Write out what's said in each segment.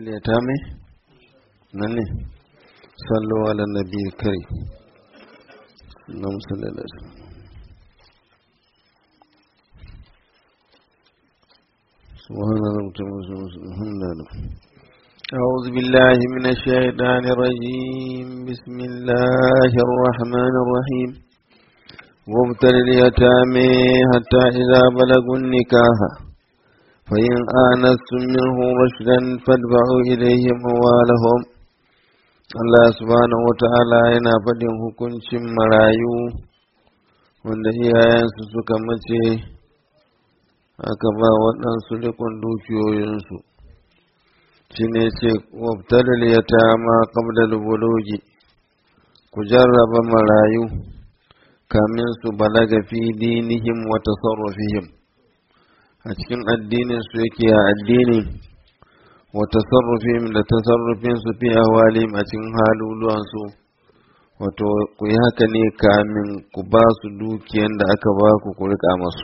اليتامى نني صلوا على النبي الكريم اللهم صل على سيدنا سبحان ربك الحمد لله أعوذ بالله من الشيطان الرجيم بسم الله الرحمن الرحيم وابتل اليتامى حتى إذا بلغوا النكاح فإن آنستم منه رشدا فادفعوا إليهم أموالهم Allah subhanahu wa ta'ala yana faɗin hukuncin marayu wanda iyayensu suka mace aka ba waɗansu rikon dukiyoyinsu shi ne ce wabtalil yatama qabla bulugi ku jarraba marayu kamin su balaga fi dinihim wa tasarrufihim a cikin addinin su yake a addini wa tasarrufihim da tasarrufin su fi ahwalim a cikin haluluwan su wato ku yi haka ne kamin ku ba su dukiyan da aka ba ku ku rika masu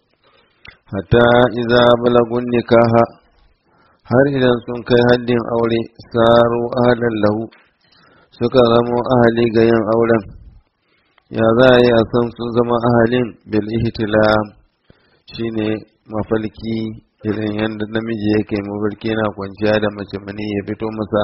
hatta idza balagun nikaha har idan sun kai haddin aure saro ahlan lahu suka zama ahali ga yin auren ya za a yi a san sun zama ahalin bil ihtilam shine mafalki irin yadda namiji yake mafarki yana kwanciya da mace mani ya fito masa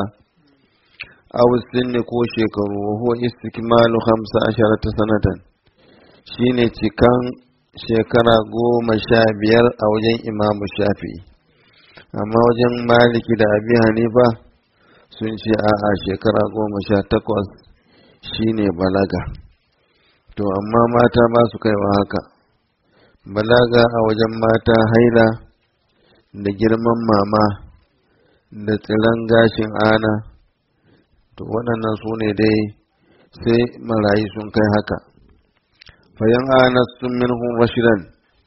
aw sinni ko shekaru wa huwa istikmalu khamsa asharata sanatan shine cikan shekara goma sha biyar a wajen imamu shafi'i amma wajen maliki da abi hanifa sun ce a'a shekara goma sha takwas shine balaga to amma mata ba su kaiwa haka balaga a wajen mata haila da girman mama da tsiran gashin ana to waɗannan su ne dai sai marayi sun kai haka fayan ana sun minhum rashidan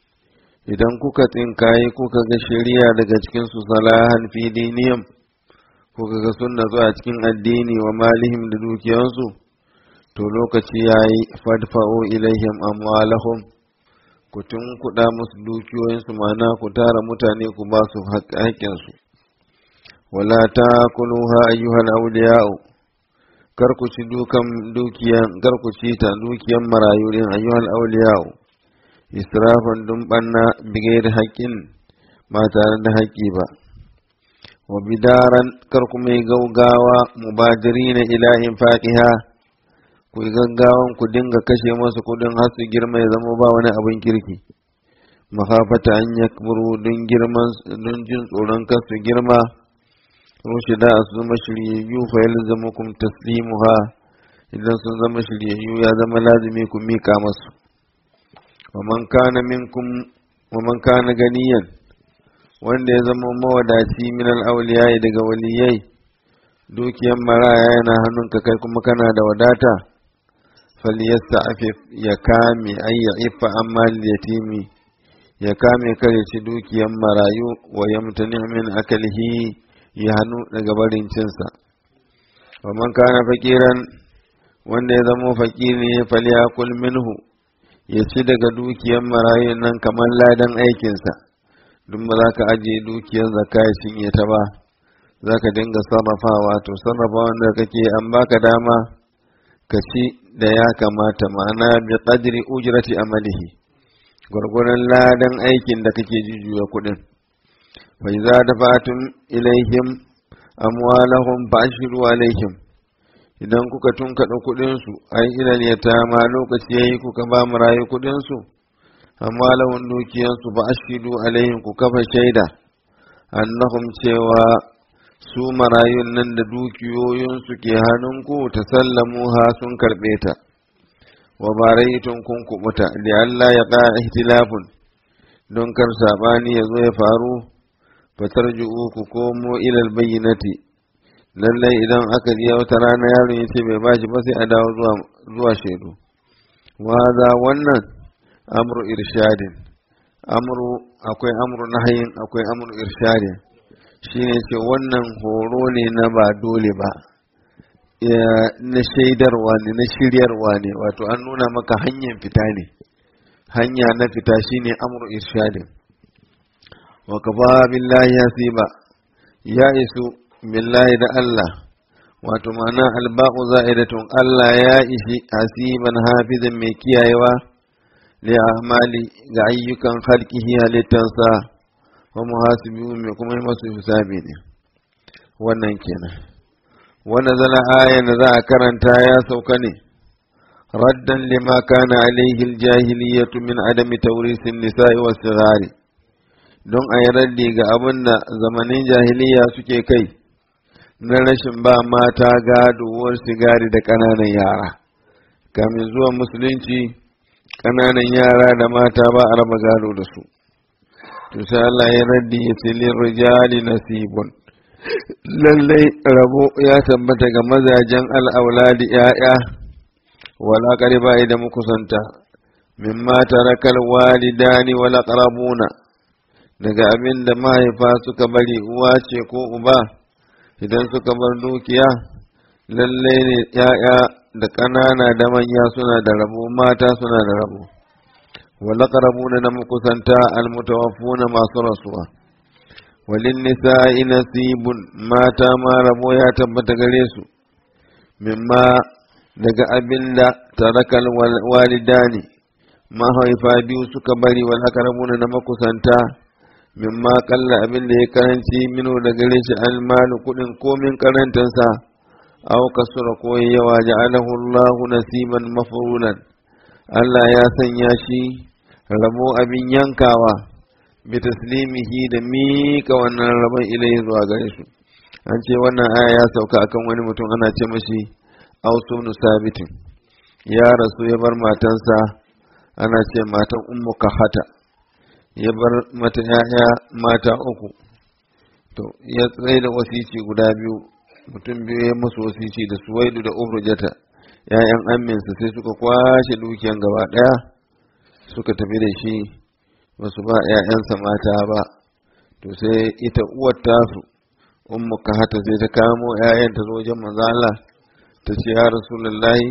idan kuka tsinkaye kuka ga shari'a daga cikin su salahan fi diniyam kuka ga sunna zuwa cikin addini wa malihim da dukiyansu to lokaci yayi fadfa'u ilaihim amwalahum ku kuɗa musu dukiyoyinsu mana ku tara mutane ku ba su haƙƙinsu wala ta kuluha ayyuhal awliya'u kar ku ci dukan dukiyan kar ku ci ta dukiyan marayu din ayyuhal awliya'u israfan dun banna bigayar haƙƙin ba tare da haƙƙi ba wa bidaran kar ku mai gaugawa mubadirina ila infaqiha ku yi gaggawan ku dinga kashe masu kudin har su girma ya zama ba wani abin kirki makafata an ya don girman don jin tsoron kar su girma rushe da su zama shiryayyu fa yalzamu kum taslimuha idan sun zama shiryayyu ya zama lazimi ku mika masu wa man kana minkum wa man kana ganiyan wanda ya zama mawadaci min al-awliya daga waliyai dukiyan maraya yana hannunka kai kuma kana da wadata falyasta'fif ya kame ay ya'ifa amma yatimi ya kame kare ci dukiyan marayu wa yamtani min akalihi ya hannu daga barin cinsa wa man kana fakiran wanda ya zama fakiri ne falyakul minhu ya ci daga dukiyan marayu nan kamar ladan aikinsa duk ba za ka ajiye dukiyar zakka ya cinye ta ba za ka dinga sarrafawa to sarrafa wanda kake an baka dama ka ci da ya kamata ma'ana bi qadri ujrati amalihi gwargwaron ladan aikin da kake jujjuya kuɗin fa idza dafatum ilaihim amwalahum fashiru alaihim idan kuka tunkaɗa kuɗin su ai ilal yatama lokaci yayi kuka ba mu rayu kuɗin su amwalahum dukiyan su fashiru alaihim ku kafa shaida annahum cewa su marayun nan da dukiyoyinsu ke hannunku ta sallamu ha sun karɓe ta wa baraitun kun kubuta da Allah ya ƙa ihtilafun don kar saɓani ya zo ya faru fatar ku komo ilal bayyinati lallai idan aka ji wata rana yaron ya ce bai bashi ba sai a dawo zuwa shaidu wa wannan amru irshadin amru akwai amru nahayin akwai amru irshadin shine ce wannan horo ne na ba dole ba na shaidarwa ne na shiryarwa ne wato an nuna maka hanyar fita ne hanya na fita shine amru irshadin wa kafa billahi hasiba ya isu billahi da Allah wato ma'ana alba'u za'idatun Allah ya ishi hasiban hafizan mai kiyayewa li amali ga ayyukan halkihi halittansa wa muhasibi mai kuma yi masu hisabi ne wannan kenan wannan zala ayan da za a karanta ya sauka ne raddan lima kana alaihi aljahiliyatu min adami tawrisin nisa'i was sigari don a yi raddi ga abin da zamanin jahiliya suke kai na rashin ba mata gaduwar sigari da ƙananan yara kamin zuwa musulunci ƙananan yara da mata ba a raba gado da su to sai Allah ya raddi ya ce lin rijali nasibun lallai rabo ya tabbata ga mazajen al'auladi ‘ya'ya wala ƙariba da mukusanta mimma tarakal walidani wala ƙarabuna daga abin da mahaifa suka bari uwa ce ko uba idan suka bar dukiya lallai ne ‘ya'ya da ƙanana da manya suna da rabo mata suna da rabo wala ƙarabuna na mukusanta almutawaffuna masu rasuwa walin nisa'i nasibun mata ma rabo ya tabbata gare su mimma daga abin da tarakal walidani mahaifa biyu suka bari wal aqrabuna na makusanta mimma kalla abin da ya karanci mino da gare shi almalu kudin komin karantansa aw kasura ko yawa ja'alahu Allahu nasiban mafrunan Allah ya sanya shi rabo abin yankawa bi taslimihi da mika wannan rabon ilai zuwa gare su an ce wannan aya ya sauka akan wani mutum ana ce mashi ausunu sabitin ya rasu ya bar matansa ana ce matan ummu kahata ya bar mata ya'ya mata uku to ya tsaye da wasici guda biyu mutum biyu ya musu wasici da suwaidu da ubrujata ya'yan aminsa sai suka kwashe dukiyan gaba daya suka tafi da shi basu ba ‘ya'yansa mata ba, to sai ita uwar tasu, ummu ka hata sai ta kamo ‘ya'yan ta zo wajen manzo Allah ta ce ya Rasulullahi,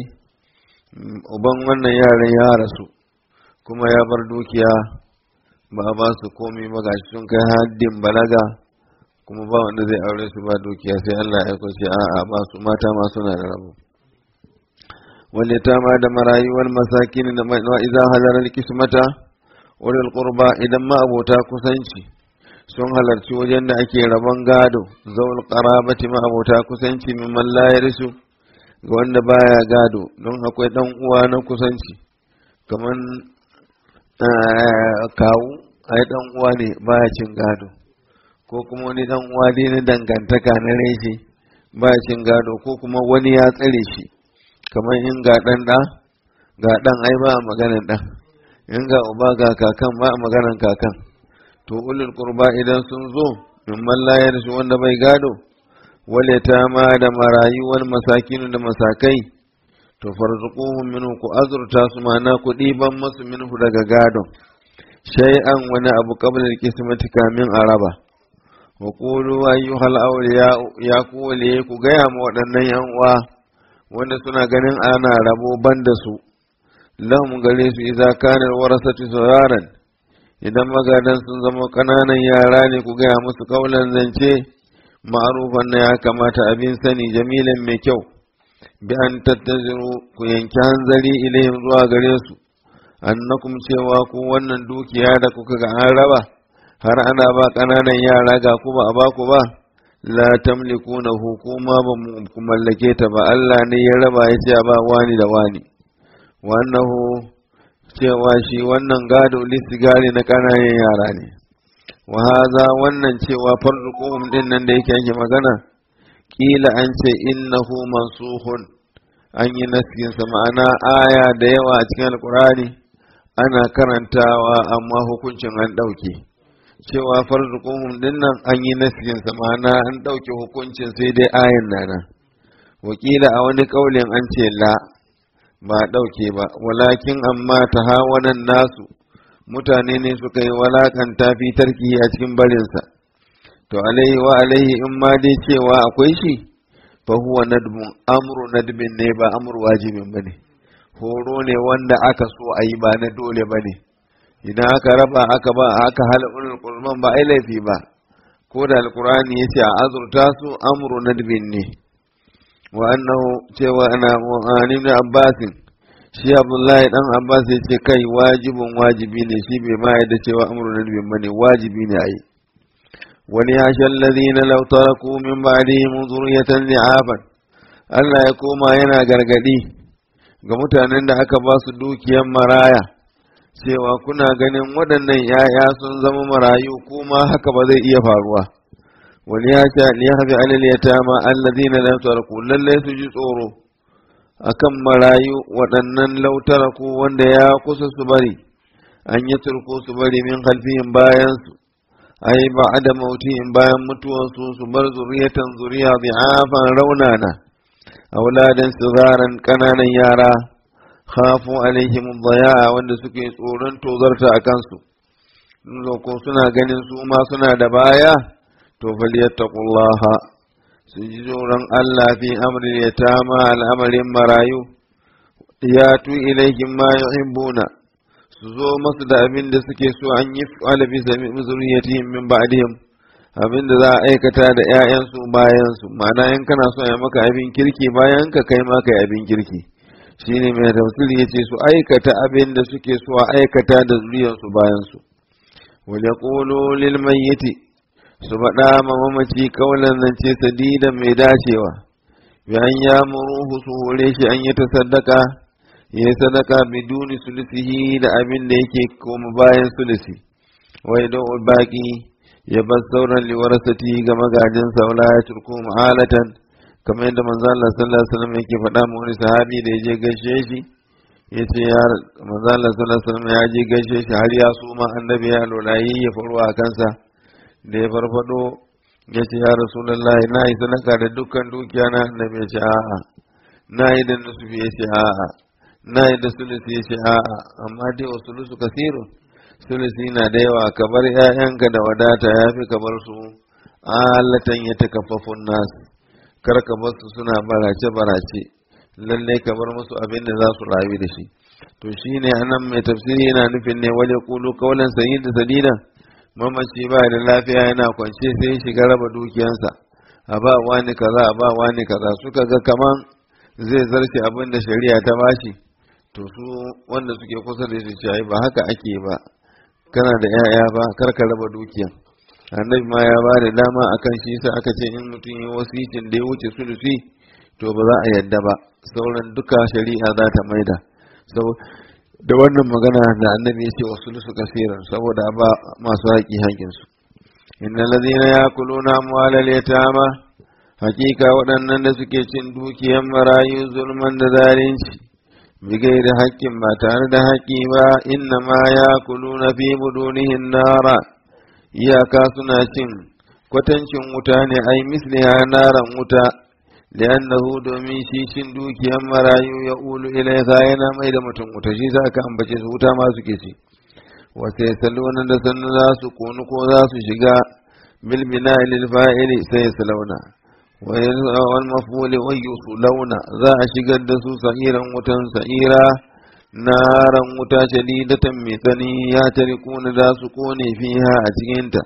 uban wannan yaran ya rasu, kuma ya bar dukiya ba ba su komi ba gashi sun kai haddin balaga kuma ba wanda zai aure su ba dukiya sai Allah ya kwace a'a ba su mata ma suna da rabo. wal yatama da marayu wal masakin da wa idza halal kismata wal qurba idan ma abota kusanci sun halarci wajen da ake rabon gado zaul qarabati ma abota kusanci min man la yarisu ga wanda baya gado don akwai dan uwa na kusanci kaman kawu ai dan uwa ne baya cin gado ko kuma wani dan uwa dai na dangantaka na reshe baya cin gado ko kuma wani ya tsare shi kamar in ga ɗan ɗa ga ɗan ai ba a maganan ɗan in ga uba ga kakan ba a maganan kakan to ulul qurba idan sun zo min mallayar shi wanda bai gado wale ta ma da marayu wal masakinu da masakai to farzuquhum minhu ku azurta su mana ku ɗiban masu minhu daga gadon shay'an wani abu qabla al-qismati kamin araba wa qulu ayyuhal awliya ya ku waliye ku gaya ma waɗannan yan uwa wanda suna ganin ana rabo banda su lahum gare su idza kana warasatu sararan idan magadan sun zama kananan yara ne ku gaya musu kaulan zance ma'rufan na ya kamata abin sani jamilan mai kyau bi an tattaziru ku yanki hanzari ilayhim zuwa gare su annakum cewa ku wannan dukiya da kuka ga an raba har ana ba kananan yara ga ku ba a ba ku ba la tamlikuna hukuma ba ku mallake ta ba Allah ne ya raba ya ce ba wani da wani wannahu cewa shi wannan gado lissigari na kananan yara ne wa haza wannan cewa farzuquhum din nan da yake yake magana kila an ce innahu mansuhun an yi naskin sa ma'ana aya da yawa a cikin alqurani ana karantawa amma hukuncin an dauke cewa farzuquhum dinnan an yi nasirinsa ma'ana an ɗauke hukuncin sai dai ayan nana wakila a wani ƙaulin an ce la ba ɗauke ba walakin amma ta hawanan nasu mutane ne suka yi walakanta fi tarki a cikin barinsa to alaihi wa alaihi in ma dai cewa akwai shi fa huwa nadbun amru nadbin ne ba amru wajibin bane horo ne wanda aka so a yi ba na dole bane idan aka raba aka ba aka hala ulul qurban ba ai laifi ba ko da alkur'ani ya ce a azurta su amru nadbin ne wa annahu cewa ana mu'ani da abbasin shi abdullahi dan abbas ya ce kai wajibin wajibi ne shi bai ma yadda cewa amru nadbin bane wajibi ne ayi wani ya shallazina law taraku min ba'dihim zurriyatan li'aban Allah ya koma yana gargadi ga mutanen da aka ba su dukiyar maraya cewa kuna ganin waɗannan ‘ya'ya sun zama marayu kuma haka ba zai iya faruwa wani ya ce ya hafi alal ya tama allazina lam taraku lalle su ji tsoro akan marayu waɗannan lautaraku wanda ya kusa su bari an yi turko su bari min halfiyin bayan su ai ba da mautin bayan mutuwarsu su bar zuriyatan zuriya bi'afan raunana auladan sigaran kananan yara khafu alaihim dhaya wanda suke tsoron tozarta a kansu ko suna ganin su ma suna da baya to falyattaqullaha su ji tsoron Allah fi amrin yatama al'amarin marayu ya tu ilaihim ma yuhibbuna su zo masu da abin da suke so an yi fa'ala bi zuriyatihim min ba'dihim abin da za a aikata da ‘ya'yansu bayansu ma'ana in kana so ya maka abin kirki bayan ka kai maka abin kirki shi ne mai tafsiri ya ce su aikata abin da suke so a aikata da zuriyarsu bayansu wajen ƙolo lil mayyiti su faɗa ma mamaci kaulan zance sadidan mai dacewa bayan ya muruhu su hore shi an yi ta sadaka ya yi sadaka biduni sulisihi da abin da yake koma bayan sulisi wai don baki ya bar sauran liwarasati ga magajin saula ya turko ma'alatan kamar yadda manzo Allah sallallahu alaihi wasallam yake faɗa ma wani sahabi da ya je gaishe shi ya ce ya manzo Allah sallallahu alaihi wasallam ya je gaishe shi har ya suma annabi ya lolayi ya faruwa a kansa da ya farfado ya ce ya rasulullahi na yi sadaka da dukkan dukiya na annabi ya ce a'a na yi da nusufi ya ce a'a na yi da sulusi ya ce a'a amma dai wa sulusu kasirun sulusi na da yawa ka bar ‘ya'yanka da wadata ya fi ka bar su alatan ya takaffafun nasu kar ka bar su suna barace barace lallai ka bar musu abin da za su rayu da shi to shine anan mai tafsiri yana nufin ne wale kulu kaulan sayyid da sadida mamaci ba da lafiya yana kwance sai shiga raba dukiyansa a ba wani kaza a ba wani kaza suka ga kaman zai zarce abin da shari'a ta bashi to su wanda suke kusa da shi ce ba haka ake ba kana da 'ya'ya ba kar ka raba dukiyan annabi ma ya ba da dama akan shi sa aka ce in mutum yi wasicin da ya wuce sulusi to ba za a yadda ba sauran duka shari'a za ta maida da wannan magana da annabi ya ce wa sulusu kasiran saboda ba masu haƙi haƙinsu inna lazina ya kuluna amwalal yatama hakika waɗannan da suke cin dukiyan marayu zulman da zalunci bigai da haƙƙin ba tare da haƙƙi ba inna ma ya kulu na fi budunihin nara iyaka suna cin kwatancin wuta ne ai misliha naran wuta li'annahu domin shi cin dukiyan marayu ya ulu ilaiha yana mai da mutum wuta shi za ka ambace su wuta ma suke ci wata ya saluna da sannu za su konu ko za su shiga bilbina lil fa'ili sai ya salauna wal mafuli wa launa za a shigar da su sa'iran wutan sa'ira naran wuta shadidatan mai tsani ya tarikuna za su kone fiha a cikinta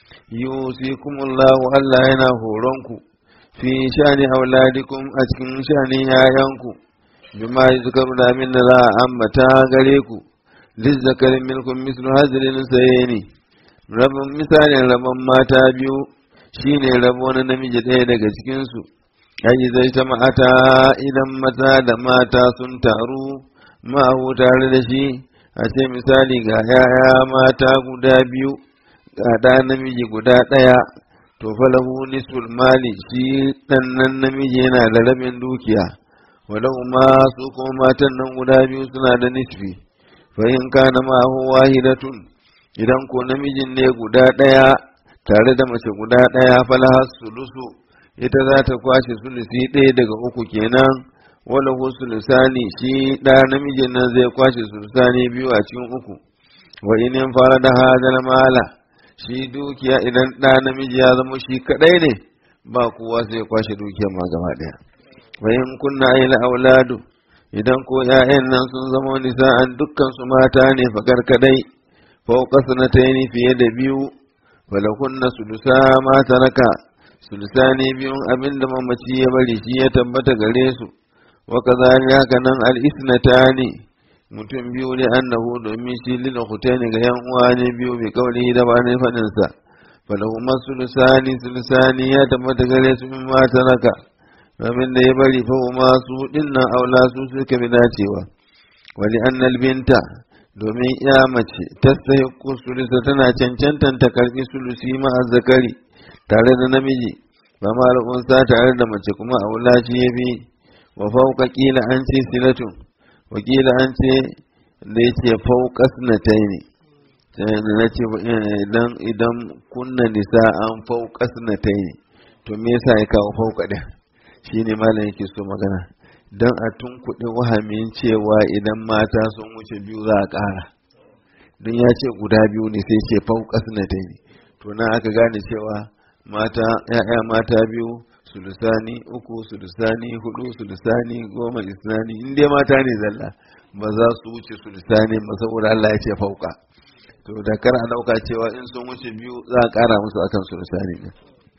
yusikumullahu Allah yana horonku fi shani auladikum a cikin shani yayanku bima yuzkaru da min da za a ambata gare ku lizzakarin milkum mislu hazlin sayeni rabin misalin rabon mata biyu shine rabo na namiji ɗaya daga cikinsu ai zai ta ma'ata idan mata da mata sun taru ma'ahu tare da shi a ce misali ga yaya mata guda biyu ga ɗa namiji guda ɗaya to falahu nisful mali shi ɗan nan namiji yana da rabin dukiya walau ma su kuma matan nan guda biyu suna da nisfi fa in kana ma'ahu wahidatun idan ko namijin ne guda ɗaya tare da mace guda ɗaya falahar sulusu ita za ta kwashe sulusi ɗaya daga uku kenan wala sulusani shi ɗa namijin nan zai kwashe sulusani biyu a cikin uku wa inin fara da hadal mala shi dukiya idan ɗa namiji ya zama shi kaɗai ne ba kowa sai kwashe dukiyar ma gaba ɗaya wa in kunna ila auladu idan ko 'ya'yan nan sun zama nisa'an dukkan su mata ne fakar kaɗai fauka sanataini fiye da biyu falakunna sulusa ma taraka sulusani biyun abinda mamaci ya bari shi ya tabbata gare su wa kazalika haka nan al isnatani mutum biyu ne annahu domin shi lil khutaini ga yan uwa ne biyu bi kauli da ba ne fadin sa falahuma sulusani sulusani ya tabbata gare su min ma taraka abin da ya bari fa ma su dinnan aula su suka bi dacewa wali annal binta domin ya mace tastahiqu sulusa tana cancantan ta karbi sulusi ma azzakari tare da namiji ba ma al'unsa tare da mace kuma aula shi ya bi wa fauka kila an ce silatun wakila an ce da ya ce faukas na ta ne na ce idan idan kunna nisa an faukas na ta ne to me yasa ya kawo fauka ɗin shi ne malam yake so magana don a tunkuɗe wahamin cewa idan mata sun wuce biyu za a ƙara don ya ce guda biyu ne sai ce faukas na ta ne to na aka gane cewa mata ya'ya mata biyu sulusani uku sulusani hudu sulusani goma isnani in dai mata ne zalla ba za su wuce sulusani ba saboda Allah ya ce fauka to da kar a dauka cewa in sun wuce biyu za a kara musu akan sulusani ne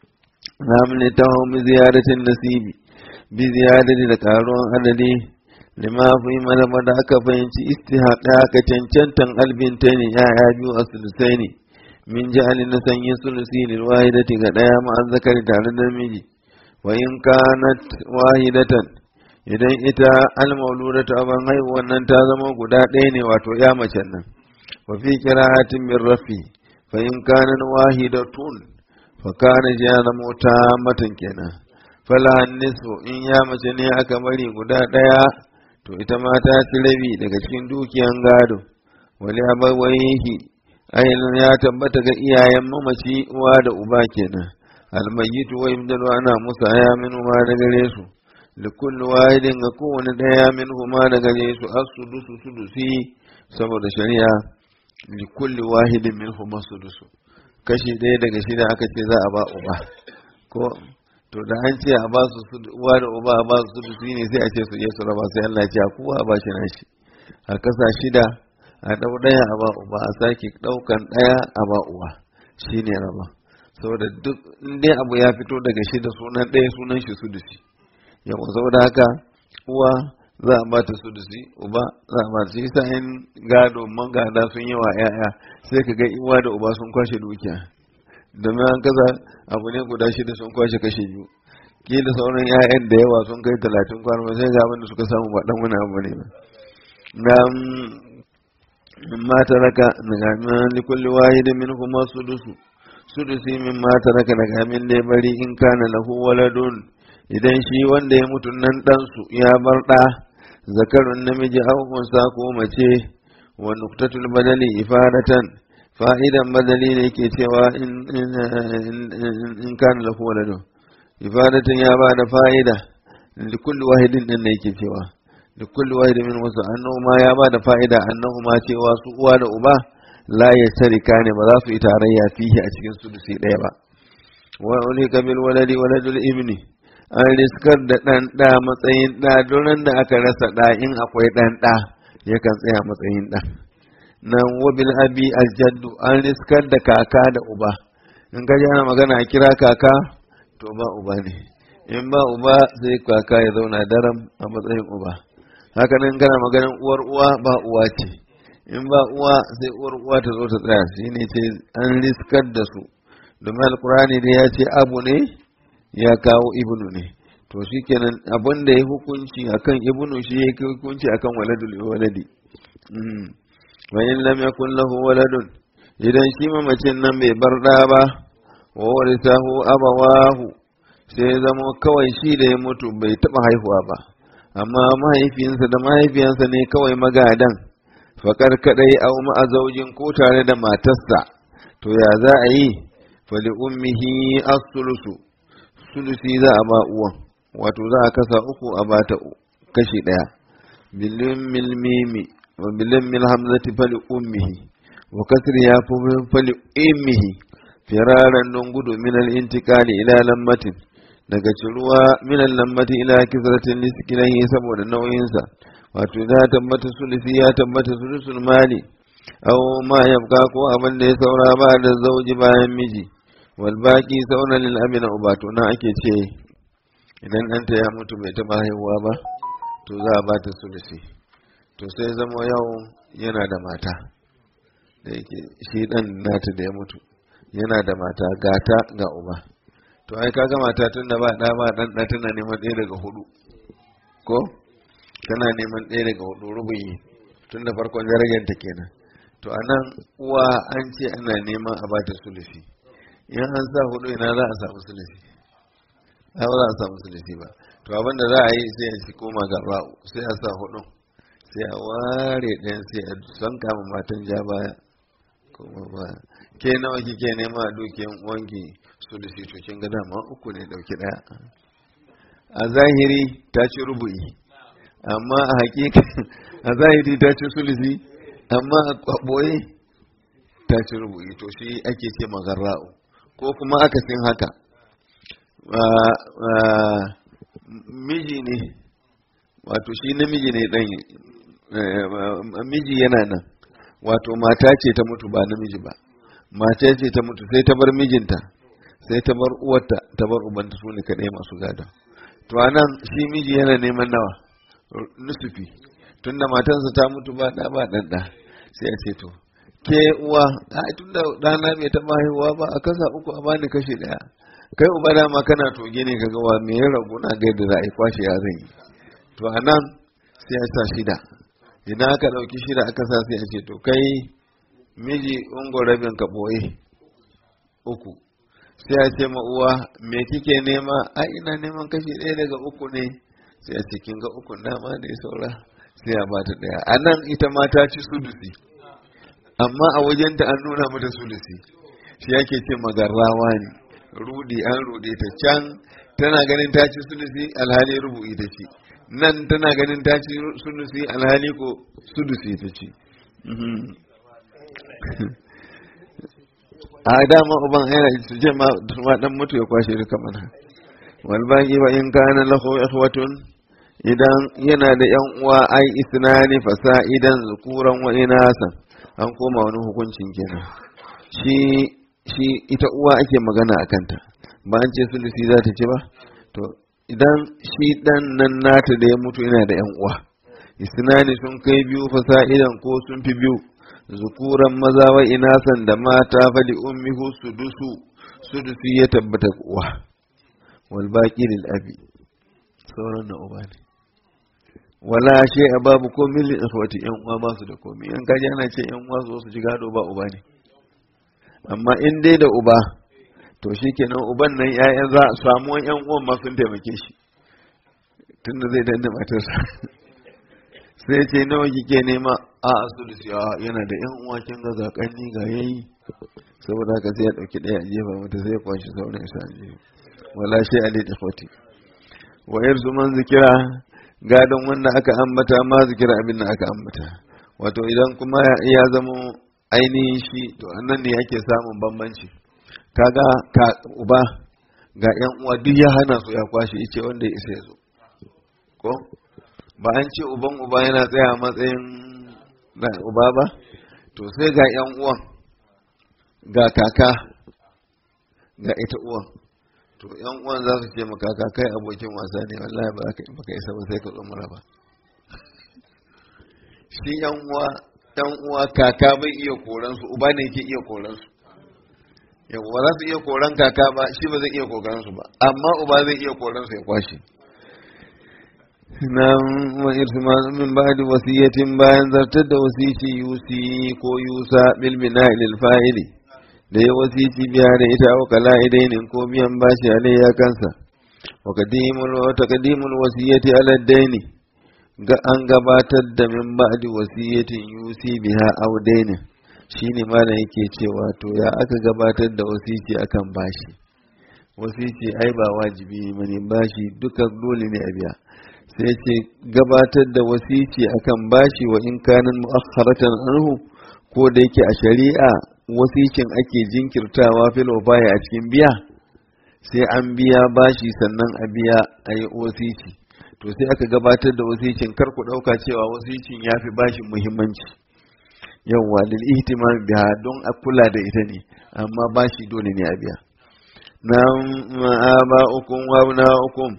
namun ta hau mi ziyaratin nasibi bi ziyarati da karuwan adadi lima fi malama da aka fahimci istihaqa ka cancantan albinta ne ya'ya biyu a sulusai ne min ja'alin na sanyin sulusi lil wahidati ga daya ma'an zakari tare da miji wa in kanat wahidatan idan ita almauludatu aban haihuwan nan ta zama guda ɗaya ne wato ya macen nan wa fi qira'atin min rafi fa in kanat wahidatun fa kana ya zama ta matan kenan fala nisfu in ya mace ne aka bari guda ɗaya to ita ma ta ci rabi daga cikin dukiyan gado wali abawaihi ainihin ya tabbata ga iyayen mamaci uwa da uba kenan almayyitu wa yabdalu ana musa ya min ma da gare su likulli wahidin ga kowane daya min ma da gare su as-sudusu sudusi saboda shari'a likulli wahidin min huma sudusu kashi ɗaya daga shida aka ce za a ba uba ko to da an ce a ba su uwa da uba a ba su sudusi ne sai a ce su je su raba sai Allah ya ce kowa a ba shi nashi a kasa shida a ɗau ɗaya a ba uba a sake ɗaukan ɗaya a ba uwa shi ne raba saboda duk dai abu ya fito daga shi da sunan ɗaya sunan shi sudusi yawa saboda haka uwa za a bata sudusi uba za a bata shi sa in gado man gada sun yawa ƴaƴa sai ka ga uwa da uba sun kwashe dukiya domin an kaza abu ne guda shida sun kwashe kashe biyu kila sauran ƴaƴan da yawa sun kai talatin kwana sai ga abin da suka samu ba ɗan wani abu ne ba مما ترك من لكل واحد منهما سدس سدس مما ترك daga min da bari in kana lahu waladun idan shi wanda ya mutu nan ɗansu ya bar ɗa zakarun namiji aw unsa ko mace wa nuktatul badali ifadatan fa'idan badali ne ke cewa in in kana lahu waladun ifadatan ya ba da fa'ida likulli wahidin din ne yake cewa da kulli wahid min wasu annahu ma ya ba da fa'ida annahu ma cewa su uwa da uba la ya tarika ne ba za su yi tarayya fihi a cikin sudusi ɗaya ba wa ulika bil waladi waladul ibni an riskar da ɗan ɗa matsayin ɗa duran da aka rasa ɗa in akwai ɗan ɗa yakan tsaya matsayin ɗa nan wabil abi aljaddu an riskar da kaka da uba in ka ana magana a kira kaka to ba uba ne in ba uba sai kaka ya zauna daram a matsayin uba haka nan kana maganin uwar uwa ba uwa ce in ba uwa sai uwar uwa ta zo ta tsaya shi ne ce an riskar da su domin alkurani ne ya ce abu ne ya kawo ibnu ne to shi kenan abin da ya hukunci akan ibnu shi ya hukunci akan waladul waladi wa in lam yakun lahu waladun idan shi mamacin nan bai bar da ba wa warisahu abawahu sai zama kawai shi da ya mutu bai taba haihuwa ba amma mahaifinsa da mahaifiyansa ne kawai magadan fakar kadai au ma'azaujin ko tare da matarsa to ya za a yi fali ummihi as-sulusu sulusi za a ba uwan wato za a kasa uku a bata kashi daya bilin mil mimi wa bilin mil hamzati fali ummihi wa kasri ya fi fali ummihi firaran don gudu min al-intiqali ila lammatin daga ciruwa minan lambati ila kisratin liskinahi saboda nauyinsa wato ya tabbata sulusi ya tabbata sulusul mali aw ma yabqa ko abin da ya saura ba da zauji bayan miji wal baqi sauna lil abina uba to na ake ce idan ɗanta ya mutu bai taɓa haihuwa ba to za a ba ta sulusi to sai zama yau yana da mata da yake shi ɗan nata da ya mutu yana da mata gata ga uba to ai kaga mata tun da ba ɗa ba ɗan ɗa tana neman ɗaya daga hudu ko tana neman ɗaya daga hudu rubuyi tun da farkon darajar ta kenan to a nan uwa an ce ana neman a bata sulusi in an sa hudu ina za a samu sulusi ai ba za a samu sulusi ba to abin da za a yi sai a ci koma ga ra'u sai a sa hudun sai a ware ɗayan sai a son kama matan ja baya kuma baya ke nawa kike nema a dukiyan uwanki sulusi to kin ga dama uku ne dauki ɗaya a zahiri ta ci rubu'i amma a hakika a zahiri ta ci sulusi amma a ɓoye ta ci rubu'i to shi ake ce magarra'u ko kuma akasin haka miji ne wato shi namiji ne ɗan miji yana nan wato mata ce ta mutu ba namiji ba mata ce ta mutu sai ta bar mijinta sai ta bar uwarta ta bar ubanta su ne kaɗai masu gada to anan shi miji yana neman nawa nusufi tunda matansa ta mutu ba ɗa ba ɗan ɗa sai a ce to ke uwa ai tunda ɗana bai taɓa haihuwa ba a kasa uku a bani kashi ɗaya kai uba dama kana toge ne kaga wa me ya ragu na ga yadda za a yi kwashe ya zan yi to a nan sai a sa shida idan aka ɗauki shida aka sa sai a ce to kai miji ungo rabin ka ɓoye uku sai a ce ma uwa me kike nema a ina neman kashi ɗaya daga uku ne sai a ce kin ga uku dama da ya saura sai a bata ɗaya a nan ita ma ta ci sudusi amma a wajenta an nuna mata sulusi shi yake ce magarrawa ne rudi an rude ta can tana ganin ta ci sulusi alhali rubu'i ta ci nan tana ganin ta ci sulusi alhali ko sudusi ta ci a dama uban yana su je ma dan mutu ya kwashe duka mana wal baqi wa in kana lahu ikhwatun idan yana da yan uwa ai isnani fasa'idan zukuran wa inasan an koma wani hukuncin kenan shi shi ita uwa ake magana a kanta ba an ce sulusi za ta ci ba to idan shi dan nan nata da ya mutu yana da yan uwa isnani sun kai biyu fasa'idan ko sun fi biyu zukuran maza wa inasan da mata fali ummihu sudusu sudusi ya tabbata uwa wal baqi lil abi sauran na uba ne wala shay babu komai lil ikhwati yan uwa ba su da komai yan kaji ana ce yan uwa su ji gado ba uba ne amma in dai da uba to shi kenan uban nan ‘ya'yan za a samu ‘yan uwan ma sun taimake shi tunda zai danne matarsa sai ce nawa kike nema a asulusi a yana da ‘yan uwa kin ga zakanni ga yayi saboda haka sai ya ɗauki ɗaya a jefa mata sai ya kwashi sauran sa a jefa wala shi a da fati wa yarzu man zikira gadon wanda aka ambata ma zikira abin da aka ambata wato idan kuma ya zamo ainihin shi to annan ne ake samun bambanci kaga ka uba ga yan uwa duk ya hana su ya kwashe ice wanda ya isa ya zo ko ba an ce uban uba yana tsaya a matsayin uba ba to sai ga yan uwan ga kaka ga ita uwan to yan uwan za su ce maka kai abokin wasa ne wallahi ba ka isa ba sai ka tsumura ba shi yan uwa yan uwa kaka bai iya koran su uba ne yake iya koran su yau ba za su iya koran kaka ba shi ba zai iya koran su ba amma uba zai iya koran su ya kwashe na wa irsima min ba'di wasiyatin bayan zartar da wasiti yusi ko yusa bil bina'i lil fa'ili da ya wasiti biya da ita wa kala idainin ko biyan bashi alai ya kansa wa qadimul wa taqdimul wasiyati ala daini ga an gabatar da min ba'di wasiyatin yusi biha aw dainin shine malam yake cewa to ya aka gabatar da wasiti akan bashi wasiti ai ba wajibi bane bashi duka dole ne a biya sai ce gabatar da wasiti akan bashi wa in kanin mu'akhkharatan anhu ko da yake a shari'a wasicin ake jinkirtawa fil baya a cikin biya sai an biya bashi sannan a biya a yi wasici to sai aka gabatar da wasicin kar ku ɗauka cewa wasicin ya fi bashin muhimmanci yawa lil ihtimam biha don a kula da ita ne amma ba shi dole ne a biya na aba'ukum wa abna'ukum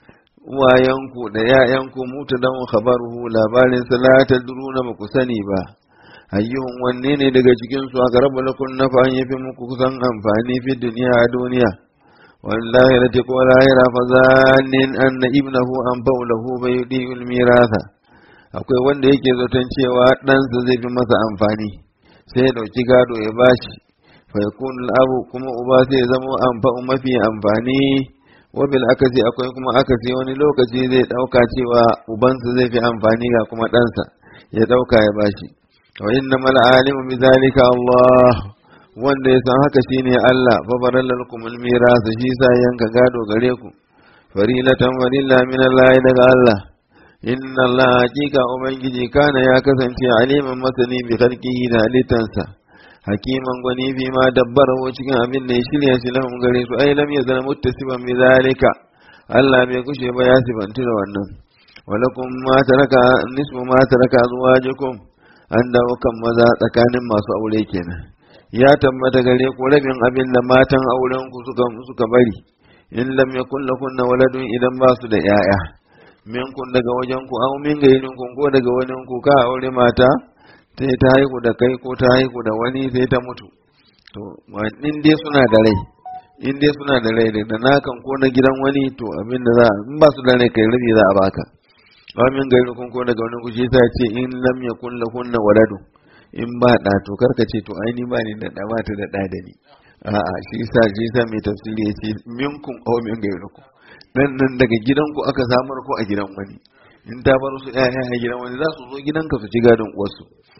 uwayenku da ‘ya'yanku mutu don khabaruhu labarin salata duruna ba ku sani ba, ayyuhun wanne ne daga cikinsu aka rabu lakun na fa ya fi muku kusan amfani fi duniya a duniya. Wallahi da ko lahira fa zanin an na ibnahu an faulahu bai yi mirasa. Akwai wanda yake zaton cewa ɗansa zai fi masa amfani, sai ya ɗauki gado ya bashi, fa yakun abu kuma uba sai zama amfa'u mafi amfani wabil akasi akwai kuma akasi wani lokaci zai dauka cewa ubansa zai fi amfani ga kuma ɗansa ya dauka ya bashi wa inna mal alimu bi zalika Allah wanda ya san haka shine Allah fa baralakum al miras shi sa yanka gado gare ku farilatan walilla min Allah daga Allah inna Allah hakika ubangiji kana ya kasance aliman masani bi khalqihi da halittansa hakiman gwani fi ma dabbarahu cikin abin da ya shirya shi lahum gare su ai lam yazal muttasiban bi zalika Allah bai kushe ba ya sifantu da wannan walakum ma taraka nisfu ma taraka azwajukum an dawo kan maza tsakanin masu aure kenan ya tabbata gare ku rabin abin da matan auren ku suka suka bari in lam yakun lakunna waladun idan ba su da yaya minkun daga wajen ku aw min gairin ku ko daga wani ku ka aure mata sai ta haihu da kai ko ta haihu da wani sai ta mutu to in dai suna da rai in dai suna da rai da nakan ko na gidan wani to abin da za in ba su da rai kai rabi za a baka amin gari kun ko daga wani kushi sa ce in lam yakun lahunna waladu in ba da to karka ce to ai ni ba ni da da ba ta da da da ni a'a shi sa shi sa mai tafsiri ya ce minkum aw min gairikum nan nan daga gidanku aka samar ko a gidan wani in ta bar su ƴaƴa a gidan wani za su zo gidanka su ci gadon uwarsu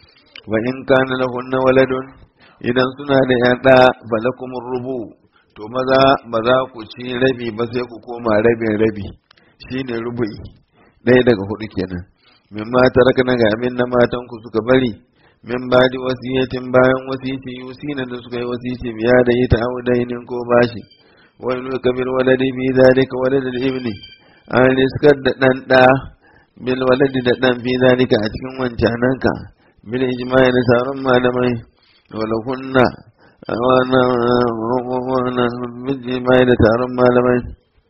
wa in kana lahunna waladun idan suna da ƴaƴa falakum rubu to maza ba za ku ci rabi ba sai ku koma rabin rabi shine rubu'i ɗaya daga hudu kenan min ma taraka na ga amin na matan ku suka bari min ba di wasiyatin bayan wasiti yusina da suka yi wasiti biya da ita audainin ko bashi wani nuka bil waladi bi zalika waladul ibni an riskar da dan da bil waladi da dan fi zalika a cikin wancananka bil ijma'i da sauran malamai wala kunna wana wana bil ijma'i da sauran malamai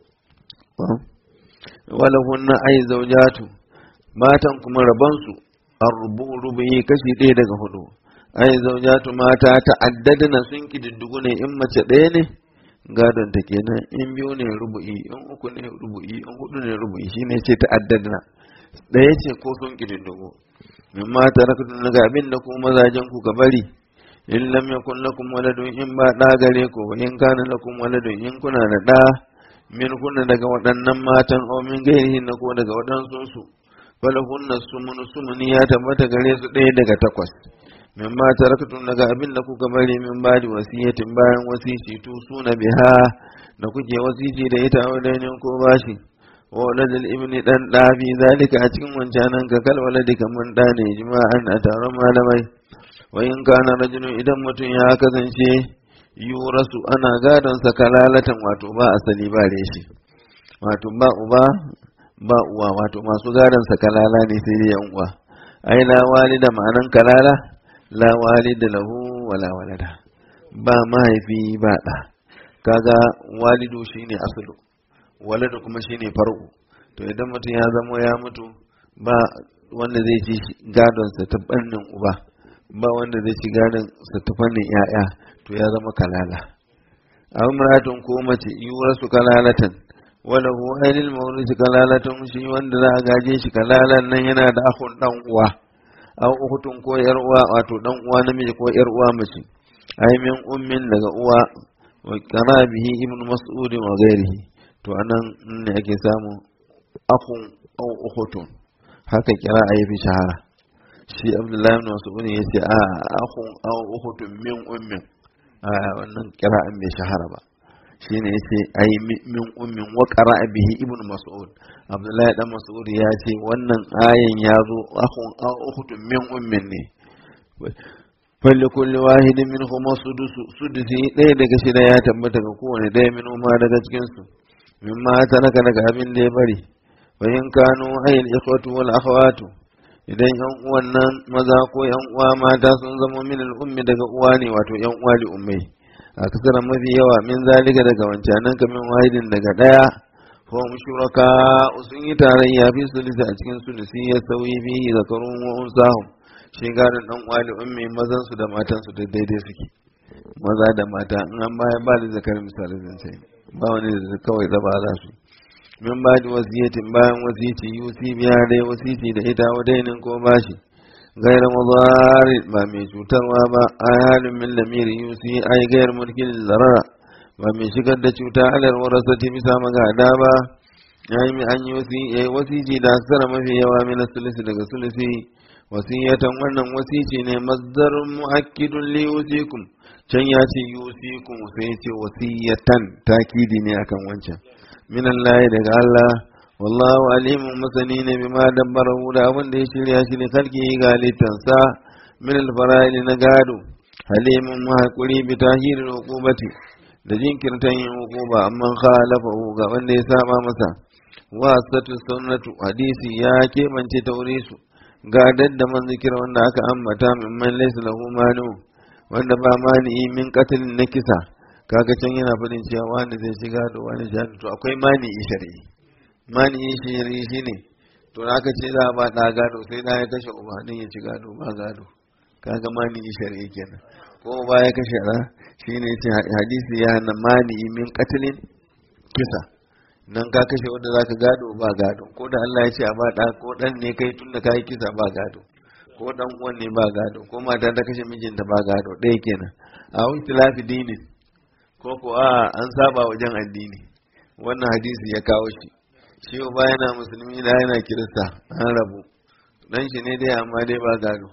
wala kunna ai zaujatu matan kuma rabansu arrubu rubuyi kashi ɗaya daga hudu ai zaujatu mata ta'addadna sun kididdigu ne in mace ɗaya ne gadon ta kenan in biyu ne rubu'i in uku ne rubu'i in hudu ne rubu'i shine ce ta'addadna ɗaya ce ko sun kididdigu min ma taraktu daga abin da ku mazajen ku ka bari in lam yakun lakum waladun in ba ɗa gare ku in kana lakum waladun in kuna da ɗa min kunna daga waɗannan matan o min gairihin na ko daga waɗansu su falahunna sumunu sumuni ya tabbata gare su ɗaya daga takwas min ma taraktum daga abin da kuka bari min badi wasiyatin bayan wasici tu suna biha da kuke wasici da ita wadainin ko bashi wa waladul ibni dan da fi zalika a cikin wancanan ka kal waladi kaman da ne jima'an a taron malamai wa in kana rajulun idan mutum ya kasance yurasu ana gadon sa kalalatan wato ba asali ba reshi wato ba uba ba uwa wato masu gadon sa kalala ne sai dai yan uwa ai la walida ma'anan kalala la walida lahu wala walada ba mahaifi ba da kaga walidu shine aslu waladu kuma shine far'u to idan mutum ya zama ya mutu ba wanda zai ci gadon sa ta fannin uba ba wanda zai ci gadon sa ta fannin yaya to ya zama kalala amratun ko mace yurasu kalalatan wala hu ainil mawrisi kalalatun shi wanda za a gaje shi kalalan nan yana da akhun dan uwa aw ukhtun ko yar uwa wato dan uwa namiji ko yar uwa mace ay min ummin daga uwa wa qarabihi ibnu mas'ud wa ghairihi to anan ne ake samu akhun aw ukhtun haka kira ayi fi shahara shi abdullahi ibn mas'ud ya ce a akhun aw ukhtun min ummin a wannan kira'an bai shahara ba shine yace ai min ummin wa qara'a bihi ibnu mas'ud abdullahi dan mas'ud ya ce wannan ayan ya zo akhun aw ukhtun min ummin ne falli kulli wahidin minhum sudusu sudusi ɗaya daga shida ya tabbata ga kowane ɗaya min ma daga cikin su mimma taraka daga abin da ya bari wa in kanu ayil ikhwatu wal akhawatu idan yan uwan nan maza ko yan uwa mata sun zama min ummi daga uwa ne wato yan uwa li ummai a kasar mafi yawa min zalika daga wancanan kamin wahidin daga daya ko shuraka sun yi tarayya fi sulisi a cikin sulisi ya sauyi fi zakarun wa unsahum shi garin dan uwa li ummi mazan su da matan su daidai suke maza da mata in an baya ba da zakarin misali zan sai ba wani da kawai zaba za su min ba da wasiyatin bayan wasiti yusi biya dai wasiti da ita wadainin ko bashi gairar mazari ba mai cutarwa ba a halin min lamiri yusi ai gairar mulkin zarara ba mai shigar da cuta alar warasati bisa magada ba ya yi an yi wasi ya yi wasiti da aksara mafi yawa min sulisi daga sulisi wasiyatan wannan wasici ne mazdarun mu'akkidun li yusikum can ya ce yusikum sai ya ce wasiyatan takidi ne akan wancan min Allah daga Allah wallahu alimun masani ne bima dabbarahu da abin da ya shirya shi ne kalki ga litansa min alfara'il na gado halimun mahakuri bi tahiril uqubati da jinkirtan yin uquba amma khalafahu ga wanda ya saba masa wa satu sunnatu hadisi ya kebance taurisu ga dadda man zikira wanda aka ambata min man laysa lahu manu wanda ba mani min qatlin na kisa kaga can yana faɗin cewa wani zai shiga da wani shahadu to akwai mani shari'i mani shari'i shine to aka ce za a ba ɗa gado sai ɗa ya kashe uba din ya ci gado ba gado kaga mani shari'i kenan ko ba ya kashe ɗa shine ce hadisi ya hana mani min katilin kisa nan ka kashe wanda zaka gado ba gado ko da Allah ya ce a ba ɗa ko ɗan ne kai tun da kai kisa ba gado ko ɗan uwan ne ba gado ko mata ta kashe mijinta ba gado ɗaya kenan a wani dinin ko ko a an saba wajen addini wannan hadisi ya kawo shi shi ba yana musulmi da yana kirista an rabu dan shi ne dai amma dai ba gado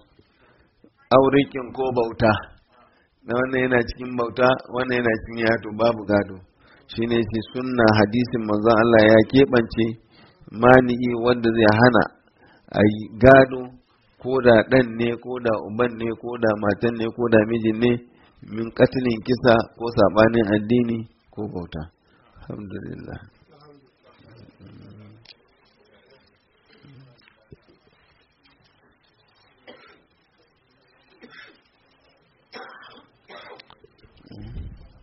aurikin ko bauta na wannan yana cikin bauta wannan yana cikin yato babu gado shine ce sunna hadisin manzon Allah ya keɓance mani'i wanda zai hana a gado ko da ɗan ne ko da uban ne ko da matan ne ko da mijin ne min katilin kisa ko saɓanin addini ko bauta alhamdulillah